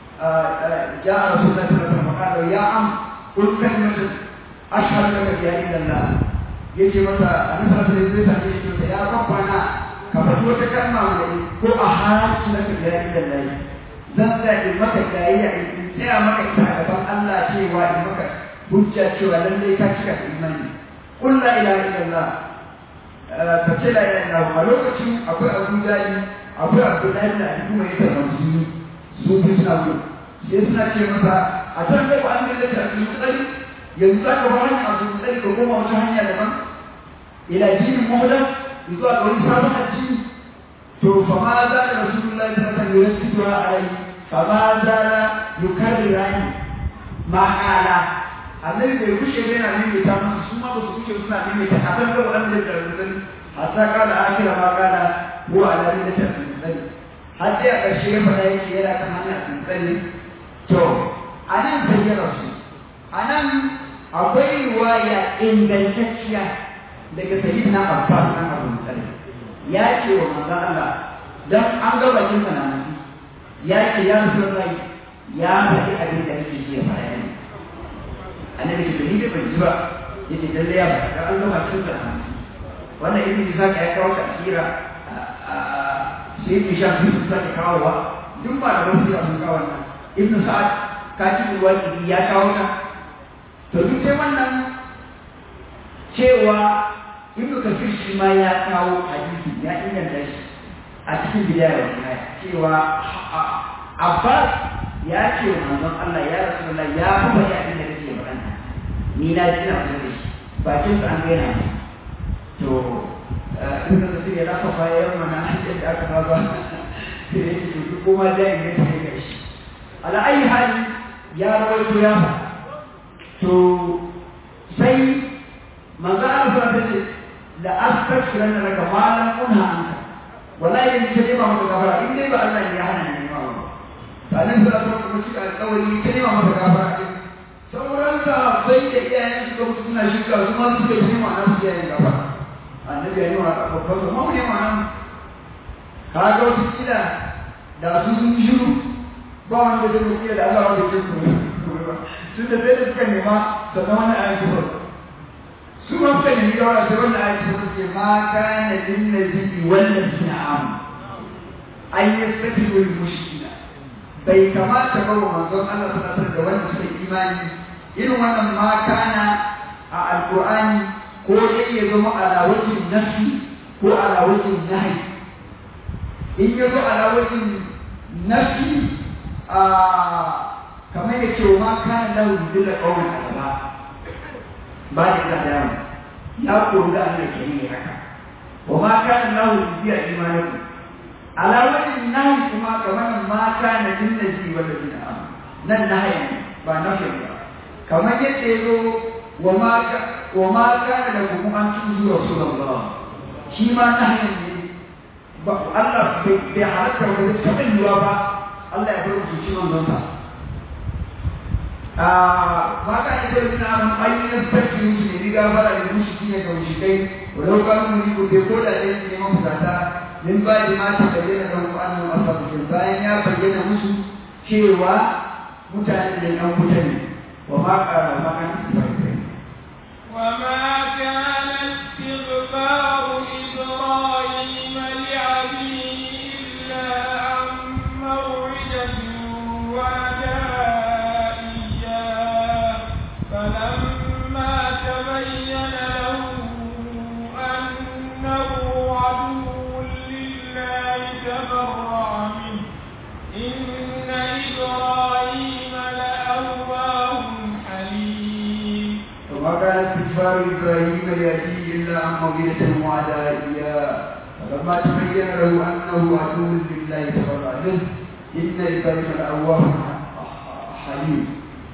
جاء رسول الله صلى الله عليه وسلم فقال يا عم قل كلمة أشهد لك بها إلا الله يجي مثلا أنا صلى الله عليه وسلم يا ربنا كما تقول كلمة ko a haramci na ka gaya da lai zan sa in maka gayayya in tsaya maka ita a gaban Allah cewa in maka hujja cewa lallai ka cika imani kun la ilaha illallah ka ce la ilaha illallah a lokacin akwai Abu Jali akwai Abdullahi da Ali kuma yake da musulmi su bi suna gudu sai suna ce masa a can da an da ta Abdul Mutsali yanzu za ka ba hanya Abdul Mutsali ka koma wata hanya daban ila jinin muhdan zuwa ga wani sabon addini to fa ma za da rasulullahi sallallahu alaihi wasallam yusituha alai fa ma za da yukarrirani ma qala annabi bai kushe bai na nemi ta musu su ma ba su kushe suna nemi ta akan da wannan da rubutun hatta kala akira ma kala huwa ala millati al-mutsali har sai a ƙarshe ya faɗa yake yana kan hanyar mutsali to anan sai ya rasu anan akwai riwaya ingantacciya daga sayyidina Abbas nan Abu Mutsali ya ce wa manzon Allah dan an ga bakin sa nan ya ce ya Rasulullahi ya faɗi abin da nake so ya faɗa ne annabi ce ni da ban ji ba yace lalle ya faɗa an ga bakin sa nan wannan ibn Isa ya kawo tafsira sai ibn Shah sun sake kawowa duk ba da wasu ya sun kawo wannan ibn Sa'ad kafin wani ya kawo ta to duk sai wannan cewa ibnu kafir shi ma ya kawo hadisi ya inganta shi a cikin bidaya wa nihaya cewa abbas ya ce wa manzon Allah ya rasulullah ya kuma ya abin da kake magana ni na ji na da shi bakin sa an gaina to ibnu kafir ya rafa fa ya mana hadisi da aka ba sai ya ce duk kuma da inganta ne ga shi ala ayi hali ya rawaito ya fa to sai manzo Allah ta ce la astaghfiranna laka ma lam unha anka wallahi in ce ba maka gafara in dai ba Allah ne ya hana ni ma ba sanin da Allah kuma shi alƙawari ce ne ma maka gafara din sauran sa sai da iyayen su ga suna shirka su ma suke yi ma nan su yayin gafara annabi ya yi wa babban su mu ne ma nan ka ga wata kila da su sun shiru ba wanda zai mutu da Allah wanda ke kuma tun da sai da suka nema sannan wani ayan kuma su ma suka nemi gawara sai wanda ayan kuma suke ma kana lin nabi wannan sina am an yastafiru lil mushrikina bai kamata ba wa manzon Allah sallallahu alaihi da wanda suka imani irin wannan ma kana a alqur'ani ko dai ya zama ala wajhin nafi ko ala wajhin nahi in ya zo ala wajhin nafi a kamar ya ce ma kana lahu bidilla qawlan alaba ba da da yawa ya koyi da Allah ke yi haka wa ma kana lahu biya imanakum ala wajhin nahi kuma kamar ma kana lin nabi wal ladina amanu nan nahi ba nafi ba kamar yadda ya zo wa ma wa ma kana lakum an tuzu rasulullah shi ma nahi ne ba Allah bai halatta ba zai taɓa yiwa ba Allah ya bar mu ci manzon sa ma ka ita da na mun ayyukan sarki musu ne riga fara da mushi ne ga mushi walau kanu mu ko bai ko da dai ne mun fata min ba da ma ta bayyana da mu annabi asabu bayan ya bayyana musu cewa mutane da yan mutane wa ma qara ma kan وما كان استغفار إبراهيم لأبيه إلا عن موعدة وعدها إياه فلما تبين له أنه عدو لله تبرأ منه إن إبراهيم لأواه حليم وما كان استغفار ابراهيم لابيه الا عن موئلة وعدها اياه فلما تبين له انه عدو لله تبرأ منه ان ابراهيم لاواه حليم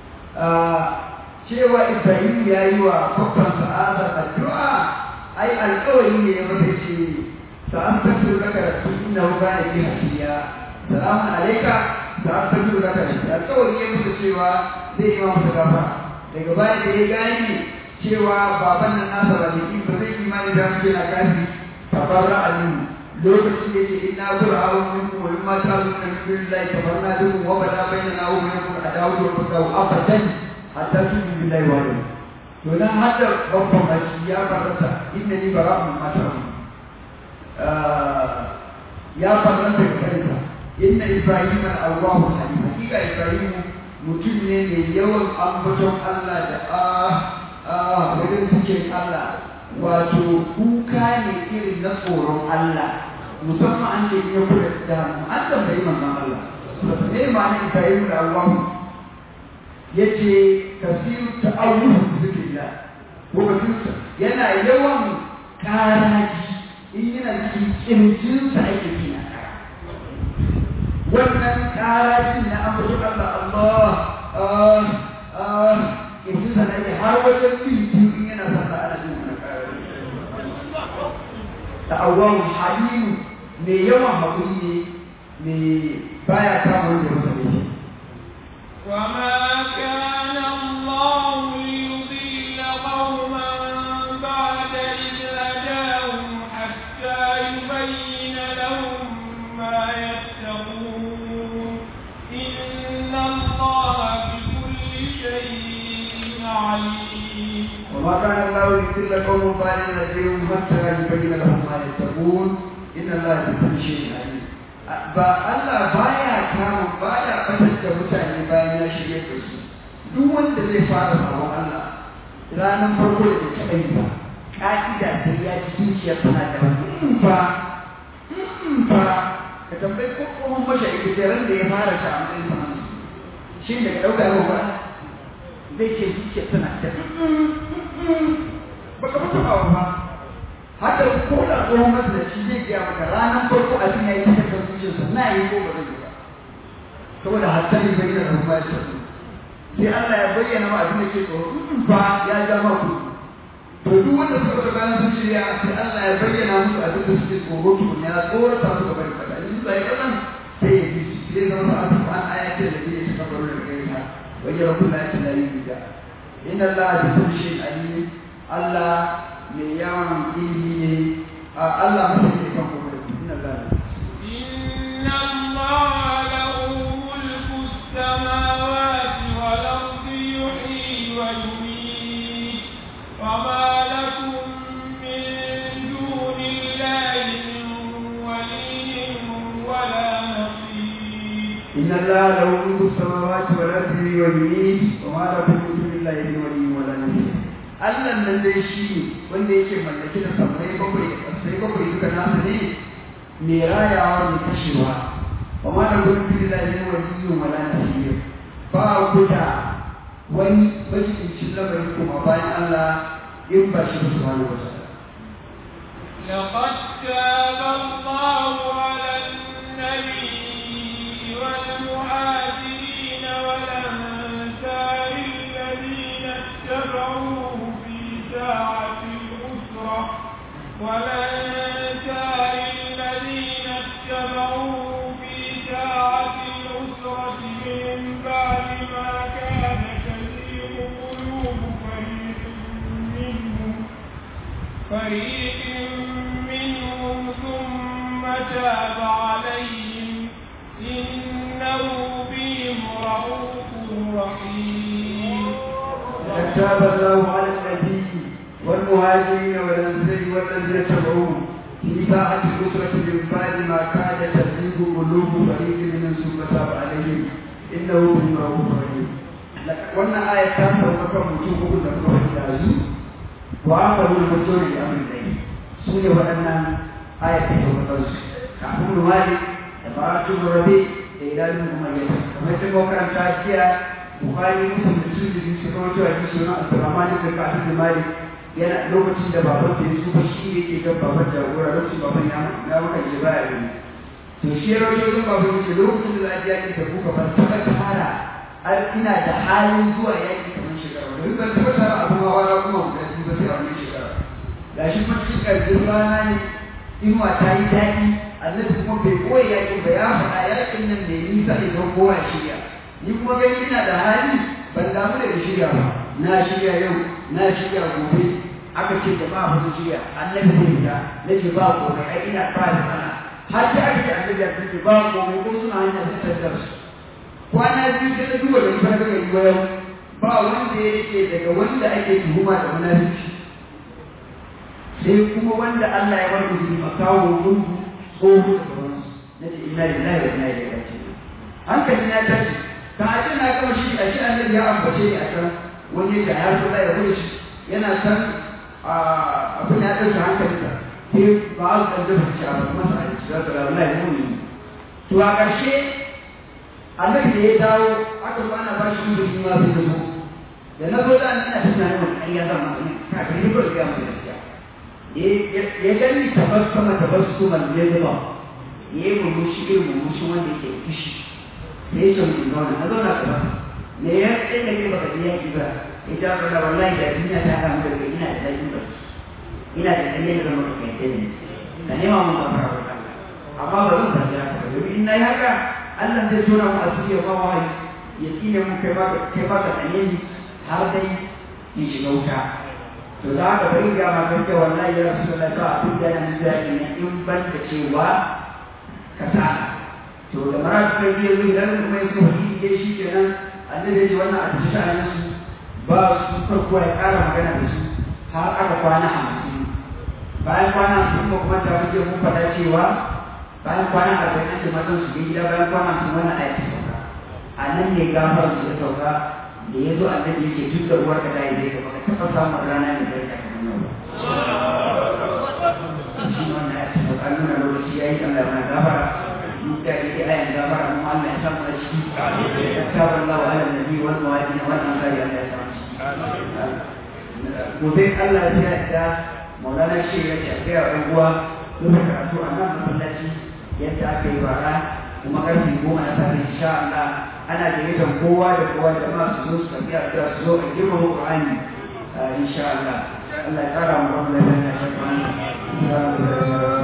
cewa Ibrahim ya yi wa babban sa'ada addu'a ai alƙawari ne ya mata ce sa'an tafi daga da su inda ba da ke hasiya salamun alaika sa'an tafi daga da shi alƙawari ya mata cewa zai yi wa masa gafara daga baya da ya gane cewa baban nan nasa ba ne ba zai imani da muke na kafi tabarra alim lokaci da ke ina zura awon minku wa in mata su kan bin lai tabarna duk wa bada bayyana wa bayyana a dawo da fadawo abadan hatta su bin billahi wa ne to nan hadda babban baki ya faranta inna ni bara'un mata ya faranta ga kansa inna ibrahim al-awwahu halim hakika ibrahim mutum ne mai yawan ambaton Allah da a wajen cikin Allah wato kuka ne irin na tsoron Allah musamman an ce ya kula da mu an tambayi manzon Allah ne ma ne Ibrahim da Allah yace kasiru ta'awuhu zikrillah ko bakinsa yana yawan karaji in yana cikin kirjinsa ake kina wannan karajin na ambaton Allah Allah ah ah yanzu sana yi har wajen bin biyu in yana son ana jin wani karari da awon halimu mai yawan haƙuri ne mai baya kama wanda masa ne وما كان الله ليضل قوما بعد إذ هداهم حتى يبين لهم ما يتقون إن الله بكل شيء عليم وما كان الله ليضل قوما بعد إذ هداهم حتى يبين لهم ما يتقون إن الله بكل شيء عليم ba Allah baya kama baya batar da mutane bayan ya shirye da su duk wanda zai fara sabon Allah ranar farko da ta taɓa yi ba ka'ida sai ya ji zuciyar tana da wani fa fa ka tambayi ko tsohon mashaidi da ran da ya fara ta a matsayin sa shi daga ɗauka yau ba zai ce zuciyar tana da baka mutu ba haka ko da tsohon masalaci zai gaya maka ranar farko abin ya yi ta kan zuciyarsa na yi ko ba zai yi ba saboda hatta yi bayyana da kuma ya sai Allah ya bayyana ma abin da ke tsoro ba ya ja ma ku to duk wanda suka ga bayan sun shirya sai Allah ya bayyana musu abin da suke tsoro to ya tsorata su ga bari kada in sai kadan sai ya ji sai zama sa su an ayatin da ke suka baro daga gare ta wajen rabbul lati la yuda inna Allah bi kulli shay'in alim Allah mai ya imam ilimi ne a Allah mutum ne kan kuma inna Allah إن الله له ملك السماوات والأرض يحيي ويميت وما لكم من دون الله من ولي ولا نصير إن الله له ملك السماوات والأرض ويميت وما لكم من دون الله من ولي ولا نصير Allah nan dai shi ne wanda yake mallaki da sammai bakwai da ƙasai bakwai duka nasa ne mai rayawa mai kashewa wa ma da gudun fi da ne waliyyun wala nasir ba ku da wani majibincin lamarin kuma bayan Allah in ba shi ba subhanahu wa ta'ala لقد تاب الله على النبي والمهاجرين والأنصار الذين اتبعوه في ساعة الأسرة والأنصار الذين اتبعوه في ساعة الأسرة من بعد ما كان تزيغ قلوب فريق منهم فريق منهم ثم تاب عليهم إنه بهم رؤوف رحيم لقد تاب الله على النبي والمهاجرين والانصار والذين تبعوه في ساعة الأسرة من بعد ما كاد تزيغ قلوب فريق منهم ثم تاب عليهم إنه بهم رؤوف رحيم wannan aya ta sauka kan mutum uku da kuma wani dazu wa aka wani mutum da amin dai su ne waɗannan aya ta sauka kansu kafin rumali da faratu rabe da idanun umayyata kamar sun makaranta jiya Bukhari Muslim da Tirmidhi suka rawaito hadisi na Abdurrahman ibn Ka'ab bin Malik yana lokacin da baban da Yusuf shi yake kan baban jagora lokacin baban ya ya maka je baya ne to shi ya rawaito ga baban yake lokacin da zai yaki da kuka ban taba tara har ina da halin zuwa yaki kamar shekara da ban taba tara abu ma wala kuma guda biyu ba sai a wannan shekara gashi kuma cikin ƙarfin rana ne inuwa ta yi daɗi annabi kuma bai koya yakin ba ya faɗa yakin nan da nisa idan kowa shirya ni kuma gani ina da hali ban damu da shirya ba na shirya yau na shirya gobe aka ce da ba wani shirya annabi zai fita na ce ba komai ai ina ba da sana har sai aka ce annabi ya ce ba komai ko suna hanya sun tattar su kwana biyu sai na duba da ita ga yi yau ba wanda ya rike daga wanda ake tuhuma da munafiki sai kuma wanda Allah ya bar musu makawo gungu tsoho da sauransu na ce ina lillahi wa ina ilaihi raji'un hankali na tashi ka ce na gama shi a shi annabi ya ambace ni a can wani ya ya so ya gudu shi yana san abin ya ɗauke hankalinsa sai ba a kan dafa shi a basu masa aiki za su rabu lai muni to a ƙarshe annabi da ya dawo aka zo ana ba shi gudu ma sai da zo da na zo da ina tunanin wani ƙarya zan masa ne kafin ni ba da gaya masa gaskiya ya gani tabassama tabassuman ya zuba ya yi murmushi irin murmushi wanda ke fushi da ya ce mutum zauna na zauna ka ba me ya tsaye da kai baka je yaki ba ya ja ka da wallahi da duniya ta haɗa mu da kai ina da daɗin ba ina da ɗan yadda zama ka kai tsaye ne ka nema mun ba fara wa kanka amma ba zan tafi haka ba domin in na yi haka Allah zai tona mu asiri ya ba wahayi ya tsine mun kai ba kai ba ka tsane ni har dai in shiga wuta to da haka bari ga ma kan cewa wallahi ya rasu da ta abin da yana nuna ne in ban da cewa kasala to da mara su kai biyu zai ganin kuma yanzu wani ke shi kenan annabi ya ce wannan a tafi sha'anin su ba su farko ya ƙara magana da su har aka kwana hamsin bayan kwana hamsin ko kuma ta wuce mun faɗa cewa bayan kwana arba'in an ce matan su je gida bayan kwana hamsin wannan aya ta sauka a nan ne gafar su ya sauka da ya zo annabi yake duk da uwar ka dai zai ka taɓa samun rana mai daraja kamar yau ba shi wannan aya ta sauka nuna lokaci ya yi Allah mana gafara da yake ayan gafara mu Allah ya samu a ciki ya tabar Allah wa ala nabi wal mawadin wal ansari Allah ya samu gobe Allah ya da maulana shi ya ce ga yan uwa lokacin karatu a nan masallaci yadda aka yi bara kuma karfe goma na safe insha Allah ana gayyatar kowa da kowa da ma su zo su tafi a su zo a girmama Qur'ani insha Allah Allah ya kara mu wannan da ya shafa